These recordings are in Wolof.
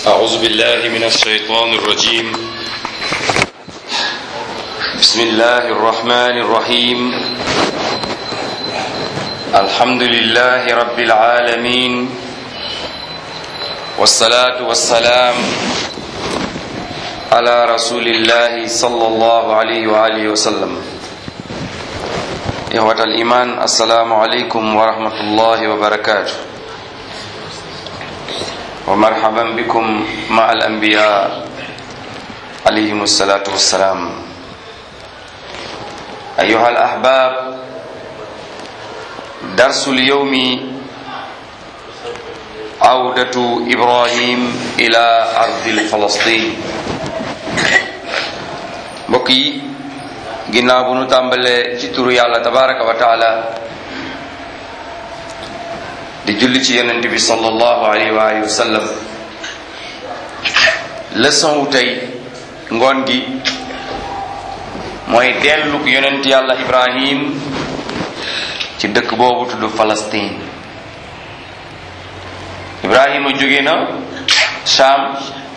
أعوذ بالله من الشيطان الرجيم بسم الله الرحمن الرحيم الحمد لله رب العالمين والصلاة والسلام على رسول الله صلى الله عليه وآله وسلم إخوة الإيمان السلام عليكم ورحمة الله وبركاته ومرحبا بكم مع الأنبياء عليهم الصلاة والسلام أيها الأحباب درس اليوم عودة إبراهيم إلى أرض فلسطين بقي ginnaaw bu nu tàmbalee ci turu yàlla tabaraka wa taala di julli ci yonent bi sallallahu alayhi wa alihi wa sallam leçon wu tey ngoon gi mooy delluk yonent yàlla ibrahim ci dëkk boobu tudd Palestine ibrahima jóge na Sham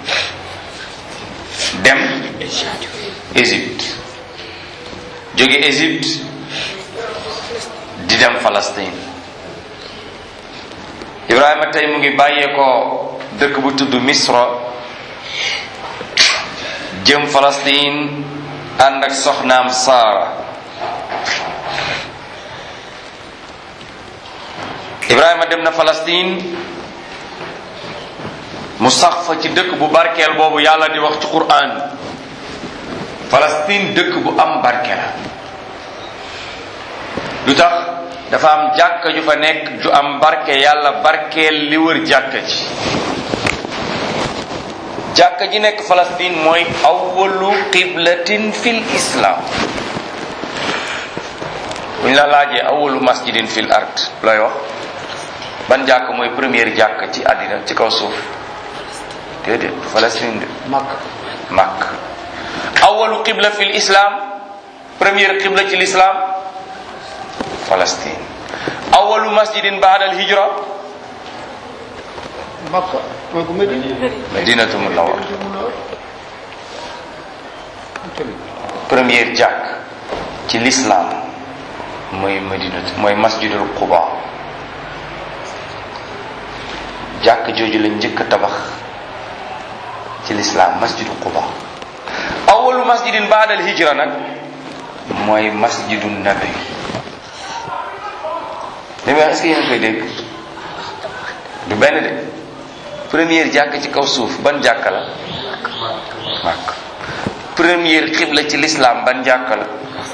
dem Égypte jóge Égypte di dem Palestine Ibrahima tey mu ngi bàyyeekoo dëkk bu tudd Misra jëm Palestine ànd ak soxnaam Saara Ibrahima dem na Palestine mu sax fa ci dëkk bu barkeel boobu yàlla di wax ci Qur'an Palestine dëkk bu am barke la lu tax dafa am jàkka ju fa nekk ju am barke yàlla barkeel li wër jàkka ji jàkka ji nekk Palestine mooy awwalu qiblatin fil islam bu ñu la laajee awwalu masjidin fil ard looy wax ban jàkk mooy première jàkk ci àddina ci kaw suuf déedéet Palestine de Makk Makk awalu qibla fi l'islam première qibla ci l'islam Palestine awalu masjidin baada al hijra Makka mooy ko Medina madinatu munawwar première jàkk ci l'islam mooy madinatu mooy masjidul quba jàkk jooju la njëkk a tabax ci l'islam masjidul quba awalu masjidin baada al hijra nag mooy masjidu nabi li may wax est-ce que yéen a koy dégg du benn de première jàkk ci kaw suuf ban jàkk la màkk première xibla ci l'islam ban jàkk la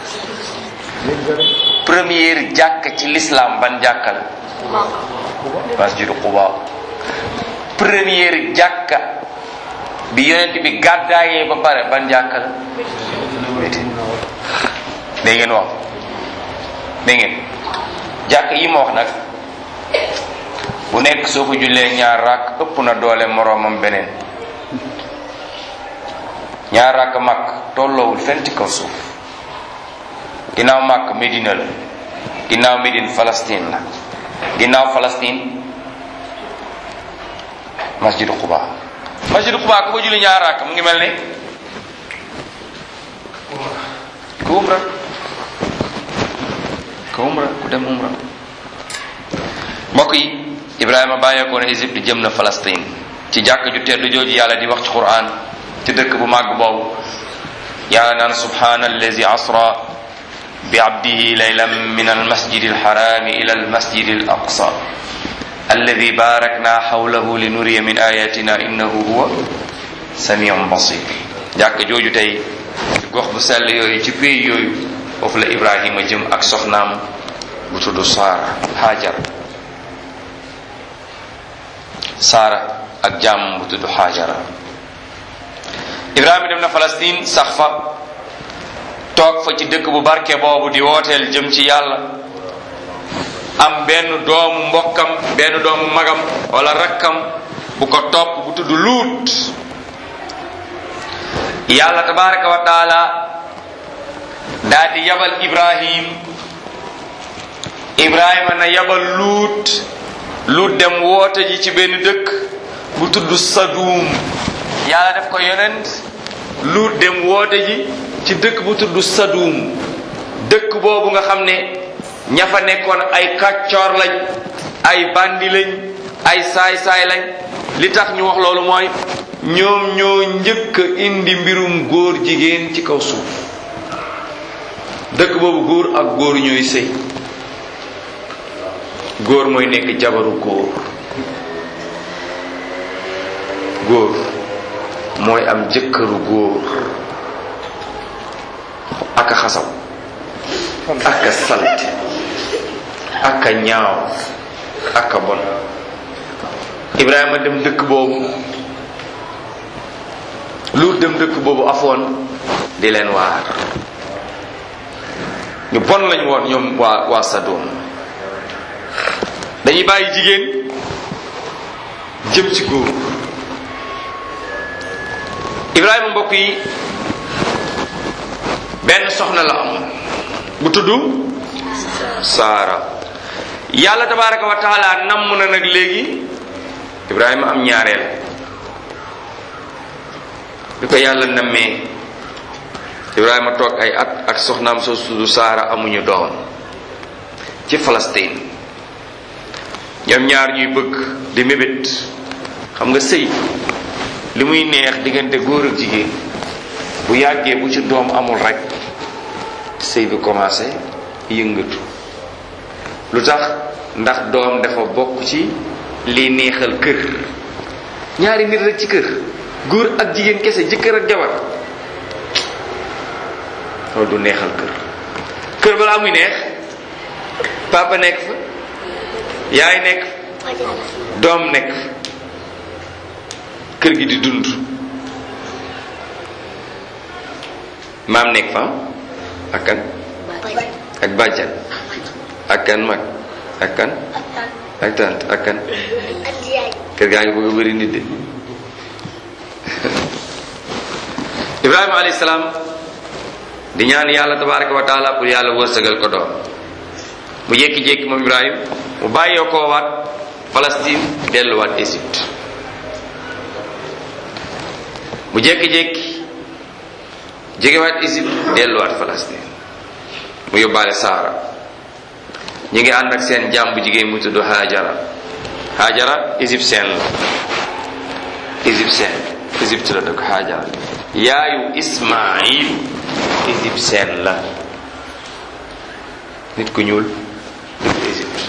première jàkk ci l'islam ban jàkk la masjidu quba première jàkka bi yonent bi gàddaayee ba pare ban jàkka la dégg ngeen wax dégg ngeen jàkk yi ma wax nag bu nekk soo ko jullee ñaar rakk ëpp na doole moroomam beneen ñaar rakk màkk tolloowul fenn ci kaw suuf ginnaaw màkk Medina la ginnaaw Médine Palestine la ginnaaw Palestine masjidu Quba masjidu Quba ku ko julli ñaar rakk mu ngi mel ni ku umra ku umra ku dem umra mbokk yi Ibrahima bàyyeekoo na Égypte jëm na Palestine ci jàkk ju tedd jooju yàlla di wax ci Qur'an ci dëkk bu màgg boobu yàlla naan subhana allazi asra bi abdihi laylan min almasjid alharami ila almasjid alaqsa alladi barakna xawlahu li nuriya min ayatina innahu huwa samiun basir jàkk jooju tey ci gox bu sell yooyu ci pays yooyu foofu la Ibrahima jëm ak soxnaam bu tudd Saara Hajar Saara ak jàmm bu tudd Hajara Ibrahima dem na Palestine sax fa toog fa ci dëkk bu barke boobu di wooteel jëm ci yàlla am benn doomu mbokkam benn doomu magam wala rakkam bu ko topp bu tudd luut yàlla tabaraka wa taala daa di yabal ibrahim ibrahima na yabal luut luut dem woote ji ci benn dëkk bu tudd Sadum yàlla def ko yonent Luut dem woote ji ci dëkk bu tudd Sadum dëkk boobu nga xam ne ña fa nekkoon ay kàccoor lañ ay bandi lañ ay saay-saay lañ li tax ñu wax loolu mooy ñoom ñoo njëkk a indi mbirum góor jigéen ci kaw suuf dëkk boobu góor ak góor ñooy sëy góor mooy nekk jabaru góor góor mooy am jëkkëru góor aka xasaw aka salte aka ñaaw aka bon Ibrahima dem dëkk boobu Luut dem dëkk boobu afoon di leen waar ñu bon lañ woon ñoom waa waa Sadom dañuy bàyyi jigéen jëm ci góor Ibrahima mbokk yi benn soxna la am bu tudd Saara yàlla tabaraka wa taala namm na nag léegi Ibrahima am ñaareel bi ko yàlla nammee Ibrahima toog ay at ak soxnaam soo tudd Saara amuñu doom ci Palestine ñoom ñaar ñuy bëgg di mébét xam nga sëy li muy neex diggante góor ak jigéen bu yàggee bu ci doom amul rek sëy bi commencé yëngatu lu tax ndax doom dafa bokk ci liy neexal kër ñaari nit rek ci kër góor ak jigéen kese jëkkër ak jabar loolu du neexal kër kër balaa muy neex papa nekk fa yaay nekk doom nekk kër gi di dund maam nekk fa ak kan ak bàjjan ak kan mag ak kan ak tant ak kan kër gaa ngi bëgg a bëri nit de ibrahima alayhi salaam di ñaan yàlla tabaraka wa taala pour yàlla wërsëgal ko doom mu jékki-jékki moom ibrahim mu bàyyee koo waat Palestine delluwaat Égypte mu jékki-jékki jógewaat Égypte delluwaat Palestine mu yóbbaale Saara ñu ngi ànd ak seen jàmm bu jigéen mu tudd Hajara Hajara égyptien la égyptien Égypte la dëkk Hajara yaayu Ismaïl égyptien la nit ku ñuul dëkk Égypte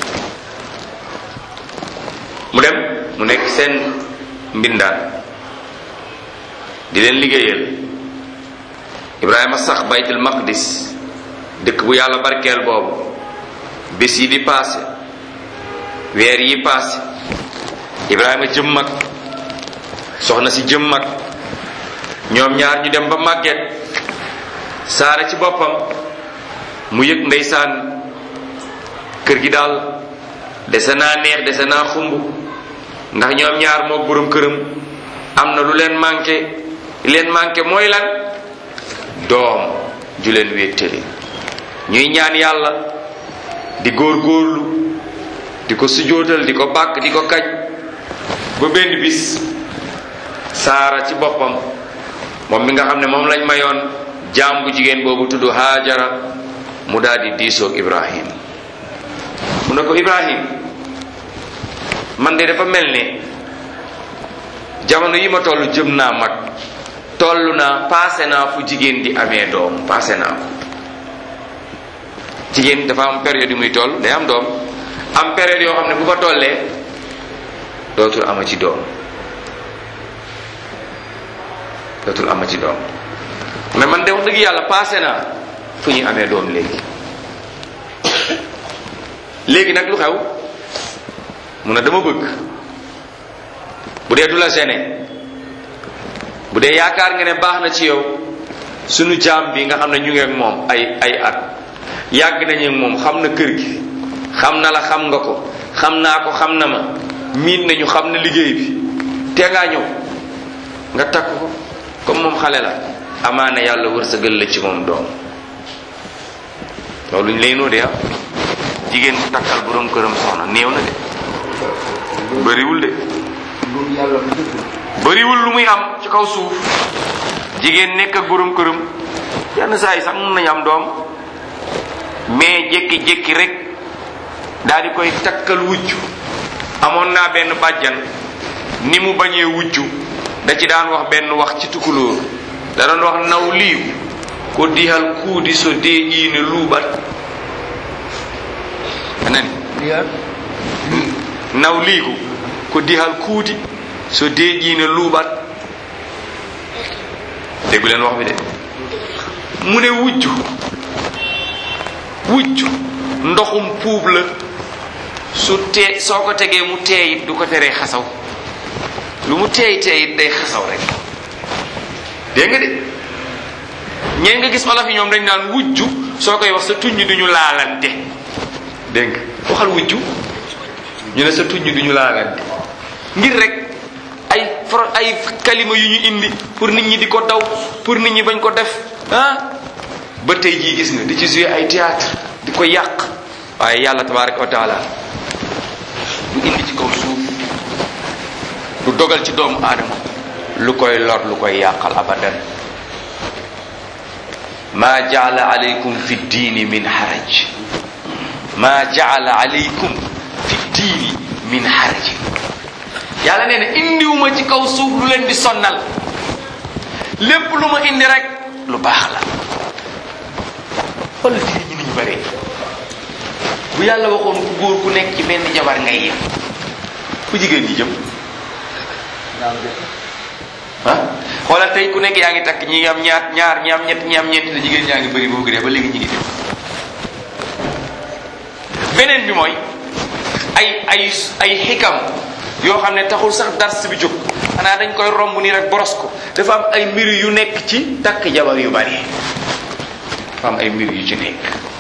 mu dem mu nekk seen mbindaan di leen liggéeyal Ibrahima sax baytul maqdis dëkk bu yàlla barkeel boobu bés yi di paase weer yi paase Ibrahima jëm mag soxna si jëm mag ñoom ñaar ñu dem ba màgget saara ci boppam mu yëg ndeysaan kër gi daal dese naa neex dese naa xumb ndax ñoom ñaar mook boroom këram am na lu leen manqué li leen manqué mooy lan doom ju leen wéttali ñuy ñaan yàlla di góor-góorlu di ko sujootal di ko bàkk di ko kaj ba benn bis saara ci boppam moom mi nga xam ne moom lañ mayoon jaam bu jigéen boobu tudd Haajara mu daal di diisoog Ibrahim mu ne ko Ibrahim man de dafa mel ne jamono yi ma toll jëm naa mag toll naa paase naa fu jigéen di amee doom paase naa ko jigéen dafa am période yu muy toll day am doom am période yoo xam ne bu fa tollee dootul ama ci doom dootul ama ci doom mais man de wax dëgg yàlla paase naa fu ñuy amee doom léegi léegi nag lu xew mu ne dama bëgg bu dee du la gêné bu dee yaakaar nga ne baax na ci yow sunu jaam bi nga xam ne ñu ngi ak moom ay ay at yàgg nañu ak moom xam na kër gi xam na la xam nga ko xam naa ko xam na ma miin nañu xam na liggéey bi te ngaa ñëw nga takk ko comme moom xale la amaana yàlla wërsëgal la ci moom doom loolu ñu lay noo de ah jigéen takkal borom këram soxna néew na de bëriwul de loolu yàlla bu dëgg la. bëriwul lu muy am ci kaw suuf jigéen nekk ak borom këram yenn saa yi sax mun nañu am doom mais jékki-jékki rek daal di koy takkal wujj amoon naa benn bàjjan ni mu bañee wujju da ci daan wax benn wax ci tukulóor da doon wax naw liiw ko dihal kuudi so deeƴiine luuɓat anani Liyaar naw liigu ko dihal kuudi so deeƴiine luuɓat déggu leen wax bi de mu ne wujju wujju ndoxum puub la su tee soo ko tegee mu teeyit du ko teree xasaw lu mu teey teeyit day xasaw rek dégg nga de ñeen nga gis olof yi ñoom dañ naan wujju soo koy wax sa tuñ duñu laalante dégg nga waxal wujju ñu ne sa tuñ duñu laalante ngir rek ay pro ay kalima yu ñu indi pour nit ñi di ko daw pour nit ñi bañ ko def ah ba tey jii gis nga di ci jouer ay théâtre di ko yàq waaye yàlla tabaraka wa taala du indi ci kaw suuf du dogal ci doomu aadama lu koy lor lu koy yàqal abadan ma jaala alaykum fi diini min haraj ma jaala alaykum fi diini min haraj yàlla nee na indiwuma ci kaw suuf lu leen di sonnal lépp lu ma indi rek lu baax la wala diine ñi niñu bëree bu yàlla waxoon ku góor ku nekk ci benn jabar ngay yem ku jigéen ñi jëm naan de ah xoolal tey ku nekk yaa ngi takk ñi am ñaar ñaar ñi am ñett ñi am ñeent te jigéen ñaa ngi bëri boobu dee ba léegi ñi ngi dem beneen bi mooy ay ay ay xikam yoo xam ne taxul sax dars bi jóg xanaa dañ koy romb nii rek boros ko dafa am ay mbir yu nekk ci takk jabar yu bari dafa am ay mbir yu ci nekk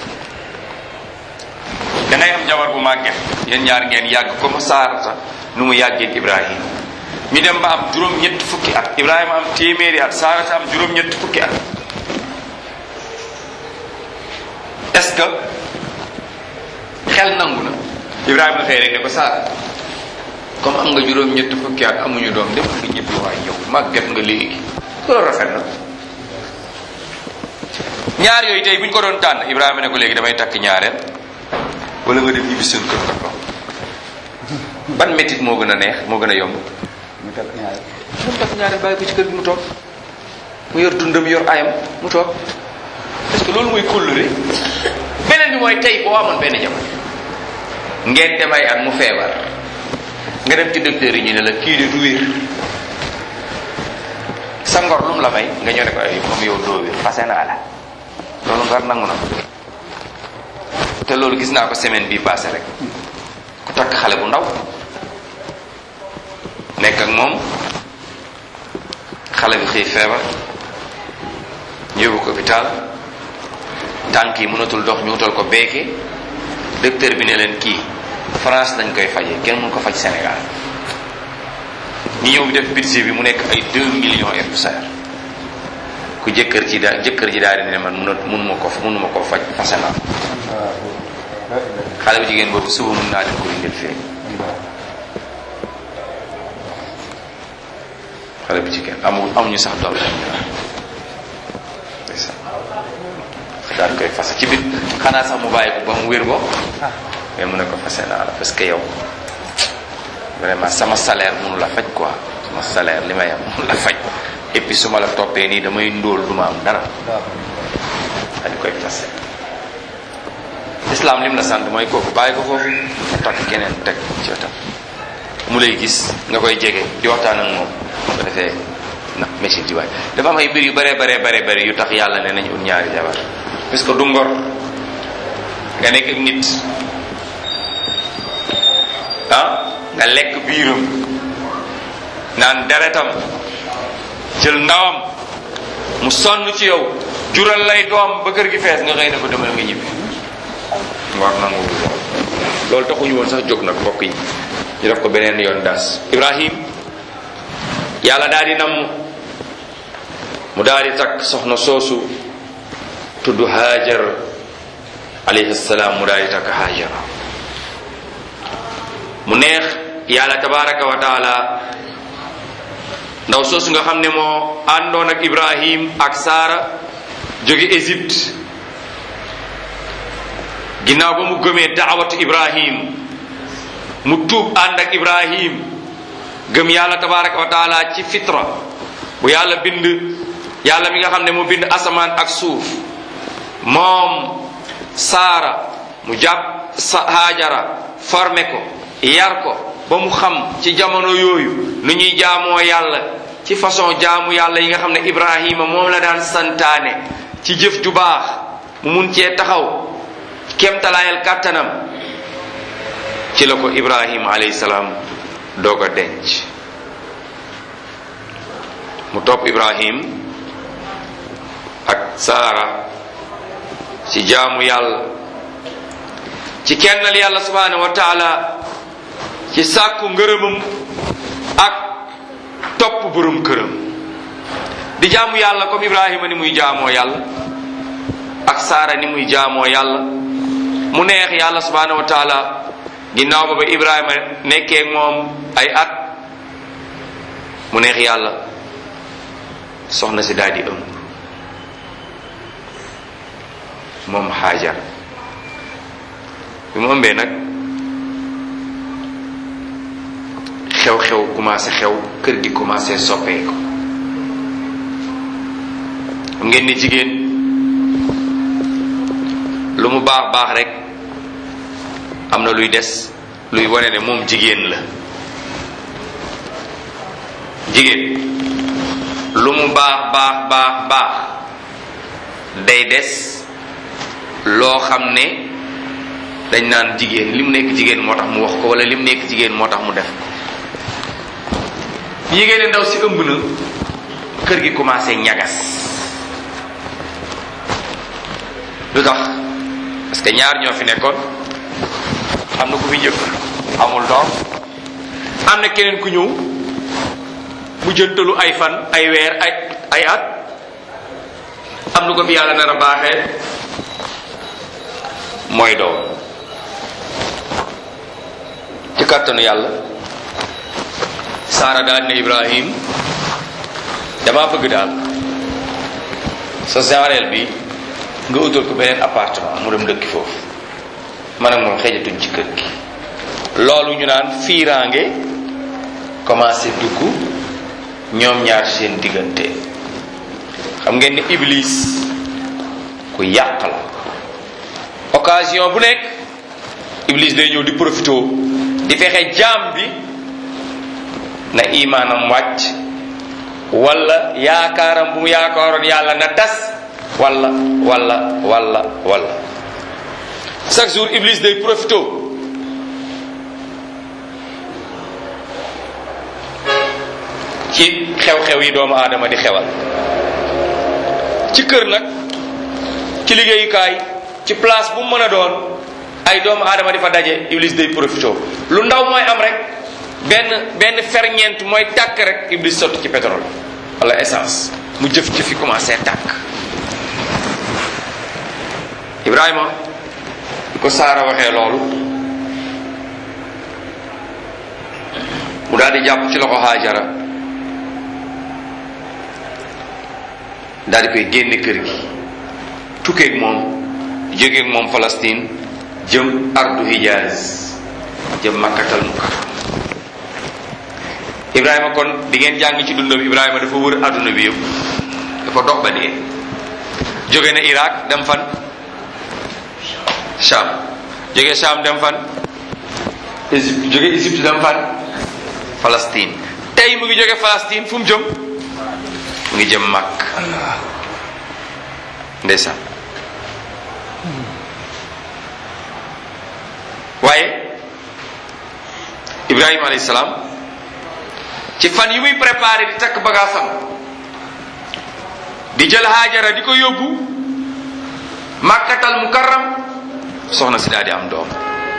dangay am jabar bu màgget yéen ñaar ngeen yàgg comme Saarata nu mu yàggee Ibrahima ñu dem ba am juróom-ñett fukki at Ibrahima am téeméeri at Saarata am juróom-ñett fukki at est-ce que xel nangu na Ibrahima xëy rek ne ko Saar comme am nga juróom-ñett fukki at amuñu doom dem nga ñibbi waay yow màgget nga léegi loolu rafet na ñaar yooyu tey bu ñu ko doon tànn Ibrahima ne ko léegi damay takk ñaareel wala nga dem ñibbi seen kër nga toog ban métit moo gën a neex moo gën a yomb mu takk ñaar mu takk ñaareel bàyyi ko ci kër gi mu toog mu yor dundam yor ayam mu toog parce que loolu mooy kóllëre beneen bi mooy tey boo amoon benn jamono ngeen dem ay at mu feebar nga dem ci docteur yi ñu ne la kii de du wér sa ngor lu mu la may nga ñëw ne ko ay comme yow doo wér fase naa la loolu ngor nangu na ko te loolu gis naa ko semaine bii passé rek ku takk xale bu ndaw nekk ak moom xale bi xëy feebar ñu yóbbu ko hôpital tànk yi mënatul dox ñu wutal ko beeke docteur bi ne leen kii France lañ koy fajee kenn mun ko faj Sénégal ñu ñëw bi def budget bi mu nekk ay 2 millions et poussière ku jëkkër ji daa jëkkër ji daal di ne man mënut mënuma ko mënuma ko faj fase naa xale bu jigéen boobu suba mun naa leen ko indil fii xale bu jigéen amul amuñu sax doom lañ ndeysaan daal koy fase ci biir xanaa sax mu bàyyi ko ba mu wér ko mais mu ne ko fase naa la parce que yow vraiment sama salaire mënu la faj quoi sama salaire li may am mënu la faj et puis su ma la toppee nii damay ndóol du ma am dara dañ koy fase islam lim la sant mooy kooku bàyyi ko foofu nga takk keneen teg ci wetam mu lay gis nga koy jege di waxtaan ak moom bu ko defee na machine ci waay dafa am ay mbir yu bare bare bare bare yu tax yàlla ne nañu ut ñaari jabar parce que du ngor nga nekk ak nit ah nga lekk biiram naan deretam jël ndawam mu sonn ci yow jural lay doom ba kër gi fees nga xëy na ko demal nga ñibbi war nangu lool loolu taxuñu woon sax jóg nag mbokk yi ñu def ko beneen yoon das ibrahim yàlla daal di namm mu daal di takk soxna soosu tudd hajar alayhi salaam mu daal di takk hajar mu neex yàlla tabaraka wa taala ndaw soosu nga xam ne moo àndoon ak ibrahim ak saara jóge égypte ginnaaw ba mu gëmee daawatu ibrahim mu tuub ànd ak ibrahim gëm yàlla tabaraka wa taala ci fitra bu yàlla bind yàlla mi nga xam ne mu bind asamaan ak suuf moom saara mu jàpp sa haajara formé ko yar ko ba mu xam ci jamono yooyu nu ñuy jaamoo yàlla ci façon jaamu yàlla yi nga xam ne ibrahima moom la daan santaane ci jëf ju baax mu mun cee taxaw kemtalaayal kàttanam ci la ko ibrahima alayhi salaam doog a denc mu topp ibrahim ak saara ci jaamu yàlla ci kennal yàlla subhanahu wa taala ci sàkku ngërëmam ak topp borom këram di jaamu yàlla comme ibrahima ni muy jaamoo yàlla ak saara ni muy jaamoo yàlla mu neex yàlla subhanahu wa taala ginnaaw ba ba ibrahima nekkee moom ay at mu neex yàlla soxna si daal di ëmb moom xaajar bi mu ëmbee nag xew-xew commencé xew kër gi commencé soppeeku xam ngeen ni jigéen lu mu baax baax rek am na luy des luy wane ne moom jigéen la jigéen lu mu baax baax baax baax day des loo xam ne dañ naan jigéen li mu nekk jigéen moo tax mu wax ko wala li mu nekk jigéen moo tax mu def ko yigéen ndaw si ëmb na kër gi commencé ñagas lu tax parce que ñaar ñoo fi nekkoon am na ku fi njëkk amul doom am na keneen ku ñëw mu jëntalu ay fan ay weer ay ay at am lu ko fi yàlla nar a baaxee mooy doom ci kàttanu yàlla saara daal ne ibrahim dama bëgg daal sa jaareel bi nga utal ko beneen appartement mu dem dëkki foofu man ak moom xejatuñ ci kër gi loolu ñu naan fiiraange commencé dugg ñoom ñaar seen diggante xam ngeen ni iblis ku yàq la occasion bu nekk iblis day ñëw di profité di fexe jaam bi na imaanam wàcc wala yaakaaram bu mu yaakaaroon yàlla na tas wala wala wala wala chaque jour iblis day profité ci xew-xew yi doomu aadama di xewal ci kër nag ci liggéeyukaay ci place bu mu mën a doon ay doomu aadama di fa daje iblis day profité lu ndaw mooy am rek benn benn ferñeent mooy tàkk rek iblis sotti ci pétrole wala essence mu jëf ci fi commencé tàkk Ibrahima ko Saara waxee loolu mu daal di jàpp ci loxo Haajara daal di koy génne kër gi tukkeeg moom jógeeg moom Palestine jëm ardu Hijaz jëm Makkatal Mukarram Ibrahima kon di ngeen jàng ci dundam Ibrahima dafa wër adduna bi yëpp dafa dox ba dee jóge na Irak dem fan Sham jóge Sham dem fan Égypte jóge Égypte dem fan Palestine tey mu ngi jóge Palestine fu mu jëm mu ngi jëm Makk ndeysaan waaye Ibrahima alayhi salaam ci fan yi muy préparé di takk bagaasam di jël Haajara di ko yóbbu Makkatal Mukarram soxna si daal di am doom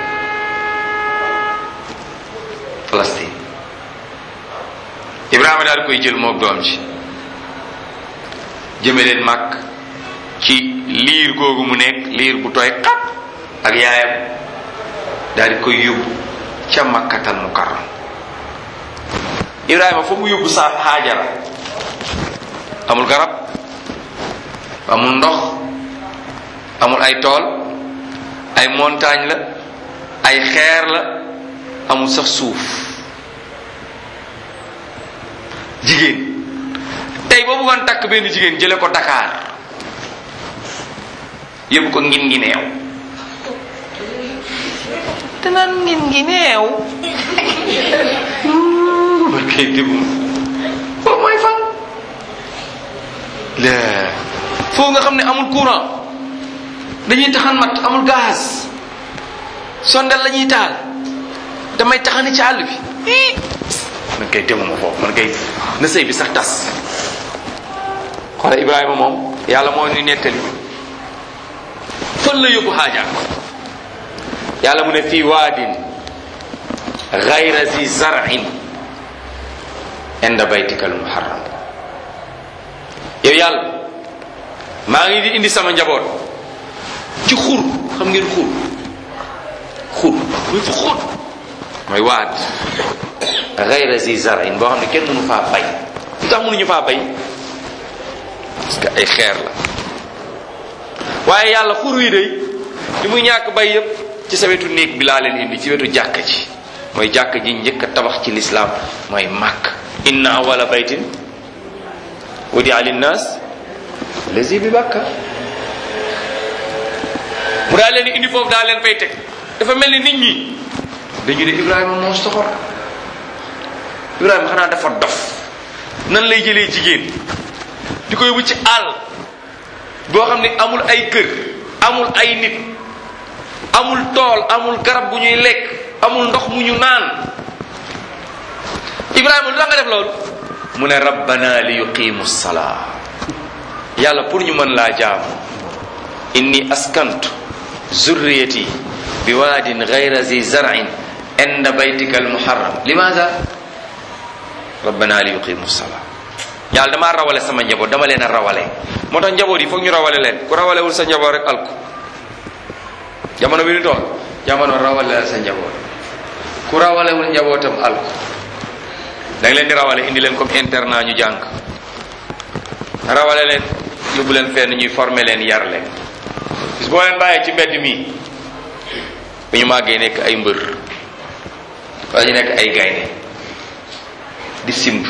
Palestine Ibrahima daal di koy jël moog doom ci jëme leen màkk ci liir googu mu nekk liir bu tooy xat ak yaayam daal di koy yóbbu ca makkatal mukarram ibrahima fa mu yóbbu sa haajara amul garab amul ndox amul ay tool ay montagne la ay xeer la amul sax suuf jigéen tey boo bëggoon takk benn jigéen jële ko Dakar yóbbu ko ngin ngi neew te naan ngin ngi neew barkay dégum foofu mooy fan la foofu nga xam ne amul courant dañuy taxan mat amul gaz sondel la ñuy taal damay taxani ci àll bi ii man kay demuma foofu man kay na sëy bi sax tas xoola ibrahima moom yàlla moo ñu nettali fan la yóbbu xaaja yàlla mu ne fii waadin gayra zi zarin inda baytika al muharram yow yàlla maa ngi di indi sama njaboot ci xur xam ngeen xur xur muy fu xóot mooy waad gayra zi zarin boo xam ne kenn mënu faa bay lu tax mënuñu faa bay parce que ay xeer la waaye yàlla xur wi day li muy ñàkk bay yépp ci sa wetu néeg bi laa leen indi ci wetu jàkka ji mooy jàkka ji njëkk a tabax ci lislaam mooy màkk inna awala baytin wudia linnas lazi bi bàkka mu daa leen indi foofu daa leen fay teg dafa mel ni nit ñi dañu ne ibrahima moo soxor ibrahima xanaa dafa dof nan lay jëlee jigéen di ko yóbbu ci àll boo xam ne amul ay kër amul ay nit amul tool amul garab bu ñuy lekk amul ndox mu ñu naan ibrahima lu tax nga def loolu mu ne rabbana li yuqimu salaa yàlla pour ñu mën laa jaamu inni askantu zurriyati bi waadin gayra zi zar'in inda baytika almuharram limaada rabbana li yuqimu salaa yàlla damaa rawale sama njaboot dama leen a rawale moo tax njaboot yi foog ñu rawale leen ku rawalewul sa njaboot rek alku jamono bi ñu toll jamono rawale la sa njaboot ku rawalewul njabootam alku da nga leen di rawale indi leen comme internat ñu jàng rawale leen yóbbu leen fenn ñuy former leen yar leen bis boo leen bàyyee ci mbedd mi bu ñu màggee nekk ay mbër wala ñu nekk ay gaynde di simb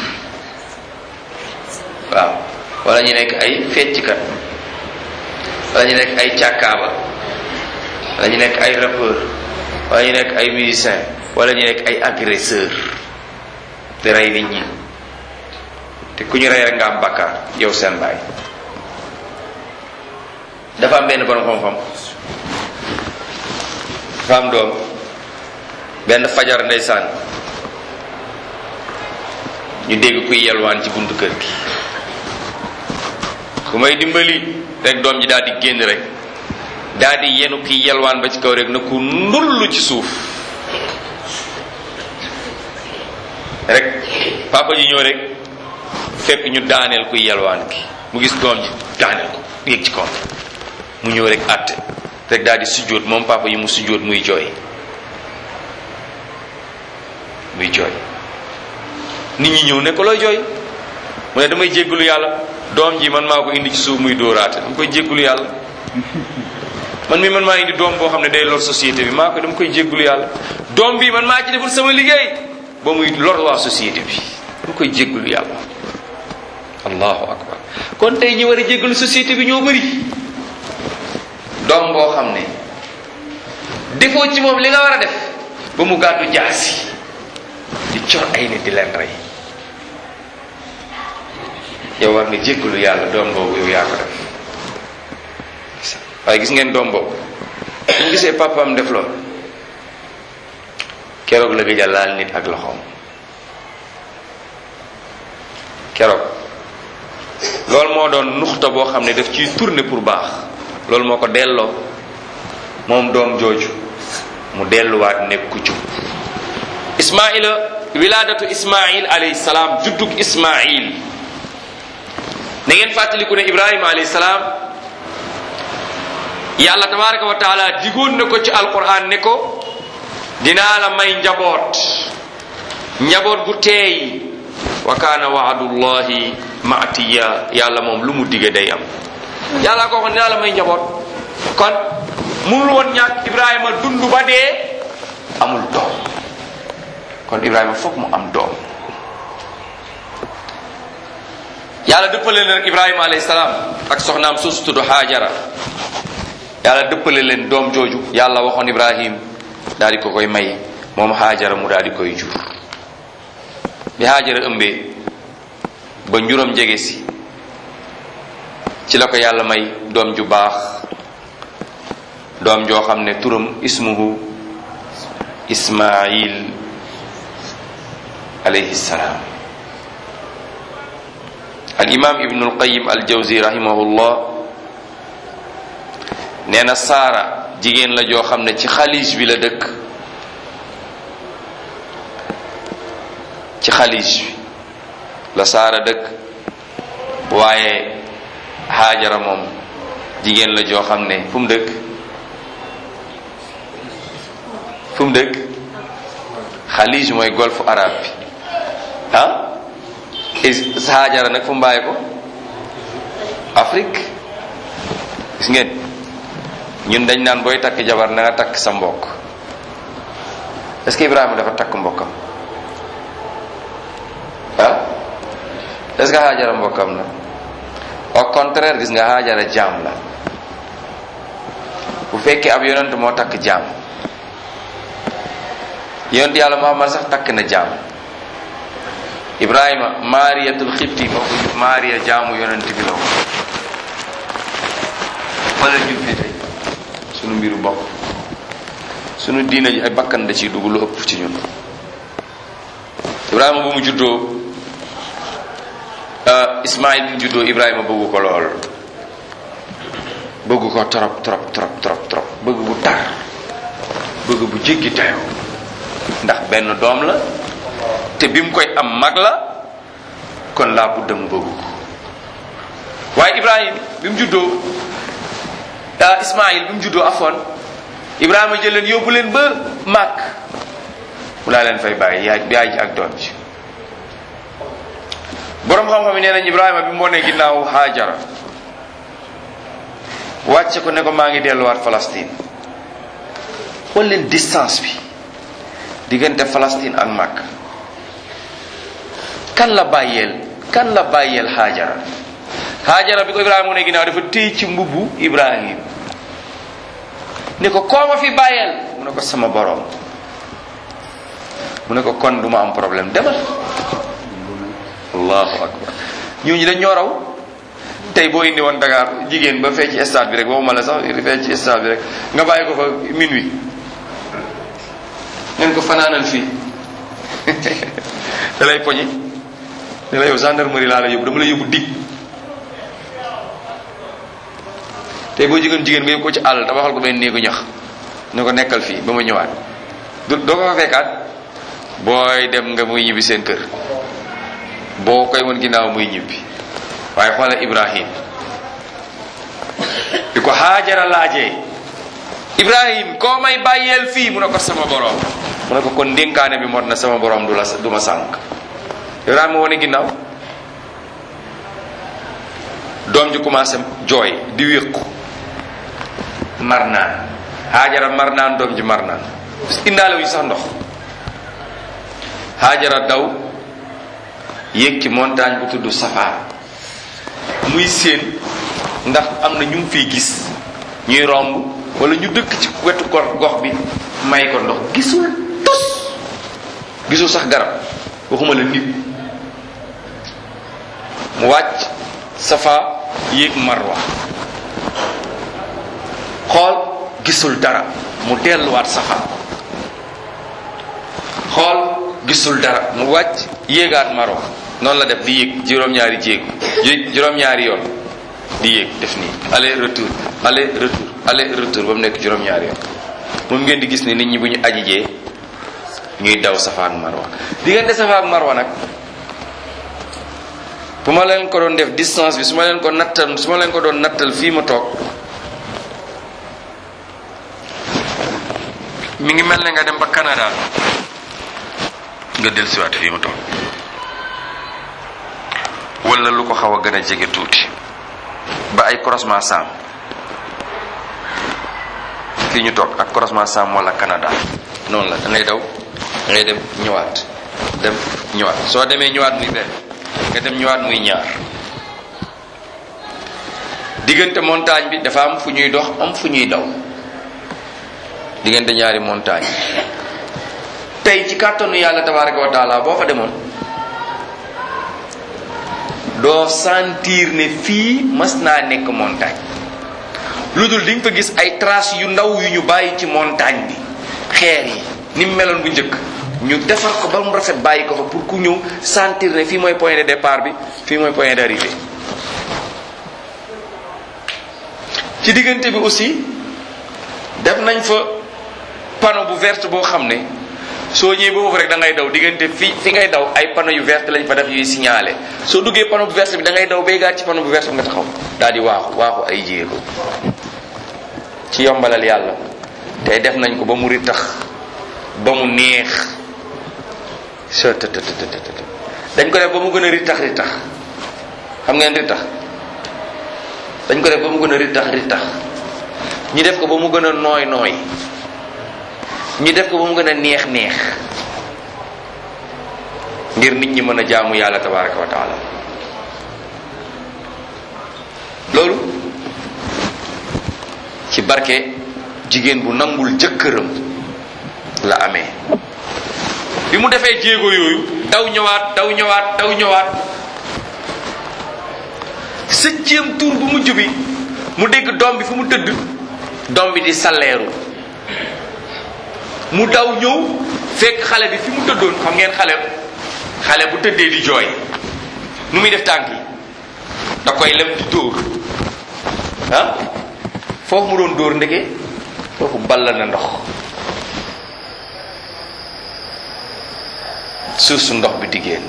waaw wala ñu nekk ay fecckat wala ñu nekk ay càkkaaba wala ñu nekk ay rappeur wala ñu nekk ay musicien wala ñu nekk ay agresseur di rey nit ñi te ku ñu rey rek nga am bakkaar yow seen baay dafa am benn borom xam-xam dafa am doom benn fajar ndeysaan ñu dégg kuy yelwaan ci buntu kër gi ku may dimbali rek doom ji daal di génn rek daal di yenu kiy yelwaan ba ci kaw rek na ku ndullu ci suuf rek papa ji ñëw rek fekk ñu daaneel kuy yelwaan gi mu gis doom ji daaneel ko yéeg ci kaw mu ñëw rek àtte rek daal di sujjóot moom papa yi mu sujjóot muy jooy muy jooy nit ñi ñëw ne ko looy jooy mu ne damay jéggalu yàlla doom ji man maa ko indi ci suuf muy dóoraate dama koy jéggalu yàlla man mi man maa indi doom boo xam ne day lor société bi maa ko dama koy jéggalu yàlla doom bi man maa ci deful sama liggéey ba muy lor waa société bi dama koy jéggalu yàlla allahu akbar kon tey ñi war a jéggalu société bi ñoo bëri doom boo xam ne defoo ci moom li nga war a def ba mu gàddu jaasi di cor ay nit di leen rey yow war nga jéggalu yàlla doom boobu yow yaa ko def waaye gis ngeen doom boobu ñu gisee papaam def lool keroog la gëj a laal nit ak loxoom keroog loolu moo doon nuxta boo xam ne daf ciy tourner pour baax loolu moo ko delloo moom doom jooju mu delluwaat nekk ku jub ismaila wilaadatu ismail alayhi salaam juddug ismail na ngeen fàttaliku ne ibrahima alayhi salaam yàlla tabaraka wa taala digoon na ko ci alquran ne ko dinaa la may njaboot njaboot gu teey wa kaana waadullahi maatiya yàlla moom lu mu dige day am yàlla ko waxoon dinaa la may njaboot kon mënul woon ñàkk ibrahima dund ba dee amul doom kon ibrahima foog mu am doom yàlla dëppale leen rek ibrahima alayhi salaam ak soxnaam suusu tudd haajara yàlla dëppale leen doom jooju yàlla waxoon ibrahim daal di ko koy may moom haajara mu daal di koy jur bi haajara ëmbee ba njuróom jege si ci la ko yàlla may doom ju baax doom joo xam ne turam ismuhu ismail alayhi salaam al imam ibnu alqayim al jawzi rahimahullah nee na saara jigéen la joo xam ne ci xalij bi la dëkk ci xalij bi la saara dëkk waaye xaajara moom jigéen la joo xam ne fu mu dëkk fu mu dëkk xalij mooy golfe arabe bi ah xaajara nag fu mu bàyyi ko Afrique gis ngeen ñun dañ naan booy takk jabar na nga takk sa mbokk est-ce que Ibrahima dafa takk mbokkam ah est-ce que Haajara mbokkam la au contraire gis nga Haajara jaam la bu fekkee ab yonent moo takk jaam yonent yàlla Muhammad sax takk na jaam Ibrahima Maariyatul Xibti moo ko jur Maariya jaamu yonent bi la ko wala jur fi tey sunu mbiru bopp sunu diina ji ay bakkan da ciy dugg lu ëpp ci ñun Ibrahima bu mu juddoo Ismaïl bi mu juddoo Ibrahima bëggu ko lool bëggu ko trop trop trop trop trop bëgg bu tar bëgg bu jéggi tayoo ndax benn doom la te bi mu koy am mag la kon laa budda mu bëggu ko waaye Ibrahima bi mu juddoo Ismaïl bi mu juddoo afoon Ibrahima jël leen yóbbu leen ba màkk mu laa leen fay bàyyi yaay yaay ji ak doom ji boroom xam-xam yi nee nañ Ibrahima bi mu wonee ginnaaw Haajara wàcce ko ne ko maa ngi delluwaat Palestine xool leen distance bi diggante Palestine ak màkk kan la bàyyeel kan la bàyyeel Haajara Haajara bi ko Ibrahima wonee ginnaaw dafa téy ci mbubbu Ibrahim ne ko koo ma fi bàyyeel mu ne ko sama boroom mu ne ko kon du ma am problème demal allahu akbar ñooñu dañ ñoo raw tey boo indi woon Dakar jigéen ba fee ci stade bi rek waxuma la sax fee ci stade bi rek nga bàyyi ko fa minuit ngeen ko fanaanal fii da lay poñi da lay yow gendarmerie laa la yóbbu dama la yóbbu dig tey boo jigéen jigéen nga yóbbu ko ci àll tabaxal ko benn néegu ñax ne ko nekkal fii ba ma ñëwaat du doo ko fa fekkaat booy dem nga muy ñibbi seen kër boo koy won ginnaaw muy ñibbi waaye xoolal Ibrahim di ko Haajara laajee Ibrahim koo may bàyyeel fii mu ne ko sama borom mu ne ko kon ndénkaane bi mot na sama borom du la du ma sànk Ibrahima wone ginnaaw doom ji commencé jooy di wéqu mar naan Haajara mar naan doom ji mar naan indaale wuñu sax ndox Haajara daw yéeg ci montagne bu tudd Safa muy séen ndax am na ñu mu fiy gis ñuy romb wala ñu dëkk ci wetu gox gox bi may ko ndox gisul tus gisul sax garab waxuma la nit mu wàcc Safa yéeg Marwa xool gisul dara mu delluwaat Safa xool gisul dara mu wàcc yéegaat Marwa noonu la def di yéeg juróom-ñaari jéegu juróom-ñaari yoon di yéeg def nii aller retour aller retour aller retour ba mu nekk juróom-ñaari yoon moom ngeen di gis ni nit ñi bu ñu ajijee ñuy daw Safa ak Marwa diggante Safa ak Marwa nag bu ma leen ko doon def distance bi su ma leen ko nattal su ma leen ko doon nattal fii ma toog mi ngi mel ne nga dem ba Canada nga dellusiwaat fii ma toog wala lu ko xaw a gën a jege tuuti ba ay croisement sam fii ñu toog ak croisement sam wala Canada noonu la da ngay daw da ngay dem ñëwaat dem ñëwaat soo demee ñëwaat muy benn nga dem ñëwaat muy ñaar diggante montagne bi dafa am fu ñuy dox am fu ñuy daw diggante ñaari montagne tey ci kàttanu yàlla tabaraka wa taala boo fa demoon doo sentir ne fii mas naa nekk montagne lu dul di nga fa gis ay traces yu ndaw yu ñu bàyyi ci montagne bi xeer yi ni mu meloon bu njëkk ñu defar ko ba mu rafet bàyyi ko fa pour ku ñëw sentir ne fii mooy point de départ bi fii mooy point d'arrivée ci diggante bi aussi def nañ fa panneau bu verte boo xam ne soo ñëwee ba foofu rek da ngay daw diggante fi fi ngay daw ay panneau yu verte lañ fa def yuy signalé soo duggee panneau bu verte bi da ngay daw bay gaat ci panneau bu verte bi nga taxaw daal di waaxu waaxu ay jéego ci yombalal yàlla tey def nañ ko ba mu ritax ba mu neex soo të të të të dañ ko def ba mu gën a ritax ritax xam ngeen ritax dañ ko def ba mu gën a ritax ritax ñu def ko ba mu gën a nooy nooy ñu def ko ba mu gën a neex neex ngir nit ñi mën a jaamu yàlla tabaraka wa taala loolu ci barke jigéen bu nangul jëkkëram la amee bi mu defee jéego yooyu daw ñëwaat daw ñëwaat daw ñëwaat septième tour bu mujj bi mu dégg doom bi fu mu tëdd doom bi di salleeru mu daw ñëw fekk xale bi fi mu tëddoon xam ngeen xale xale bu tëddee di jooy nu muy def tànk yi da koy lem di dóor ah foofu mu doon dóor ndeke foofu ball na ndox suuf su ndox bi di génn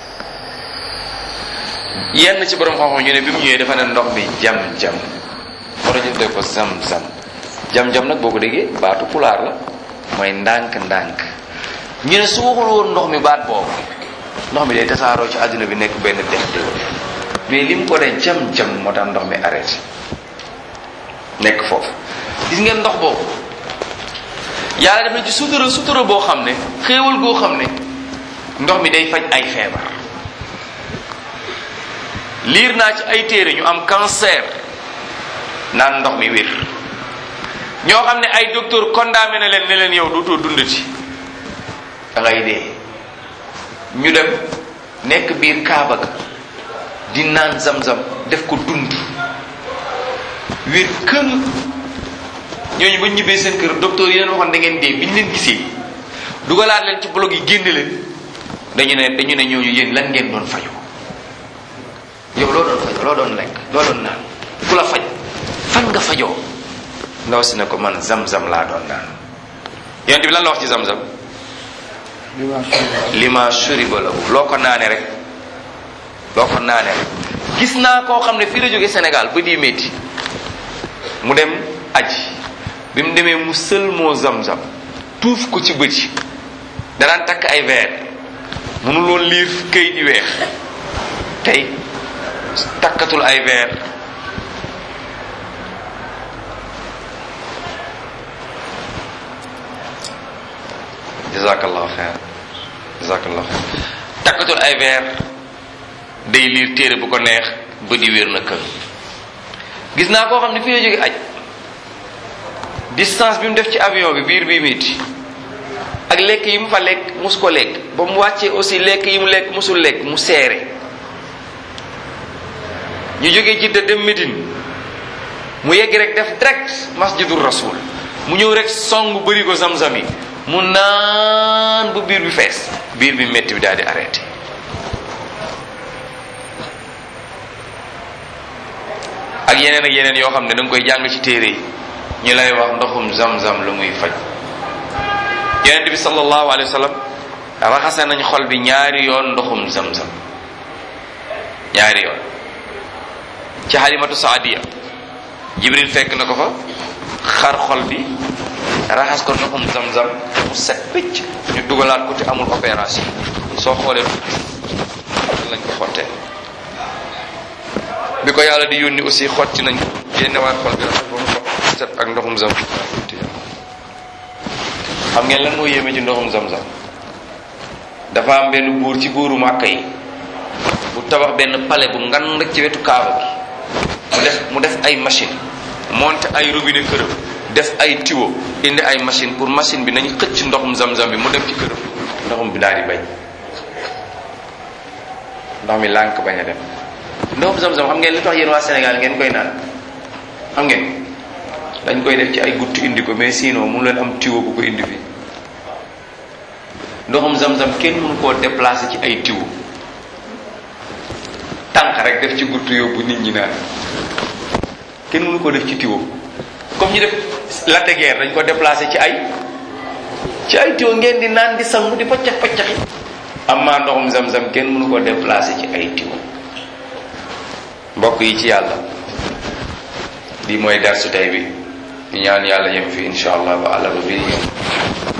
yenn ci borom xam-xam ñu ne bi mu ñëwee dafa ne ndox bi jam-jam moo tax ñu tuddee ko zam-zam jam-jam nag boo ko déggee baatu pulaar la mooy ndànk-ndànk ñu ne su waxul woon ndox mi baat boobu ndox mi day tasaaroo ci àdduna bi nekk benn dex de mais li mu ko ne jam-jam moo tax ndox mi arrêté nekk foofu gis ngeen ndox boobu yàlla def na ci sutura sutura boo xam ne xéewal goo xam ne ndox mi day faj ay feebar liir naa ci ay téere ñu am cancer naan ndox mi wér ñoo xam ne ay docteur condamné na leen ne leen yow dootoo dundati da ngay dee ñu dem nekk biir kaaba ga di naan zam-zam def ko dund wér kën ñooñu ba ñibbee seen kër docteur yi leen waxoon da ngeen dee bi ñu leen gisee dugalaat leen ci blog yi génne leen dañu ne dañu ne ñooñu yéen lan ngeen doon faju yow loo doon fajoo loo doon lekk loo doon naan ku la faj fan nga fajoo ndaw si ne ko man zam-zam laa doon naan yonent bi lan la wax ci zam-zam lima shuriba lahu loo ko naane rek loo ko naane rek gis naa koo xam ne fii la jóge Sénégal ba di métti mu dem aji bi mu demee mu sël moo zam-zam tuuf ko ci bët yi danaan takk ay verre mënuloon liir këyit yu weex tey takkatul ay verre jazakallahu xeer jazakallahu xeer takkatul ay verre day liir téere bu ko neex ba di wér na kër gis naa koo xam ne fii la jóge aj distance bi mu def ci avion bi biir bi métti ak lekk yi mu fa lekk mus ko lekk ba mu wàccee aussi lekk yi mu lekk musul lekk mu seere ñu jógee Jidda dem Médine mu yegg rek def direct masjidul rasul mu ñëw rek song bëri ko zam-zam yi mu naan bu biir bi fees biir bi métti bi daal di arrêté ak yeneen ak yeneen yoo xam ne da nga koy jàng ci téere yi ñu lay wax ndoxum zam-zam lu muy faj yonent bi sallallahu alayhi wa sallam raxase nañ xol bi ñaari yoon ndoxum zam-zam ñaari yoon ci xalimatu saadiya jibril fekk na ko fa xar xol bi raxas ko ndoxum zam-zam mu set picc ñu dugalaat ko te amul opération soo xoolee lañ ko xottee bi ko yàlla di yónni aussi xotti nañ ko génnewaat xol bi raxas ba mu set ak ndoxum zam xam ngeen lan moo yéeme ci ndoxum zam-zam dafa am benn buur ci buuru màkka yi bu tabax benn palais bu ngan rek ci wetu kaaba bi mu def mu def ay machine monter ay robinet këram def ay tuyau indi ay machine pour machine bi nañu xëcc ndoxum zam-zam bi mu dem ci këram ndoxum bi daal di bañ ndox mi lànk bañ a dem ndoxum zam-zam xam ngeen li tax yéen waa Sénégal ngeen koy naan xam ngeen dañ koy def ci ay guttu indi ko mais sinon mu leen am tuyau bu ko indi fii ndoxum zam-zam kenn mënu koo déplacer ci ay tuyau tànk rek def ci guttu yóbbu nit ñi naan kenn mënu ko def ci tuyau comme ñu def la de guerre dañ ko déplacer ci ay ci ay tuyau ngeen di naan di sangu di paccax paccaxi amma ndoxum zam-zam kenn mënu ko déplacer ci ay tuyau mbokk yi ci yàlla lii mooy darsu tey bi ñu ñaan yàlla yem fi insha allah ba àlla ba bii ñëw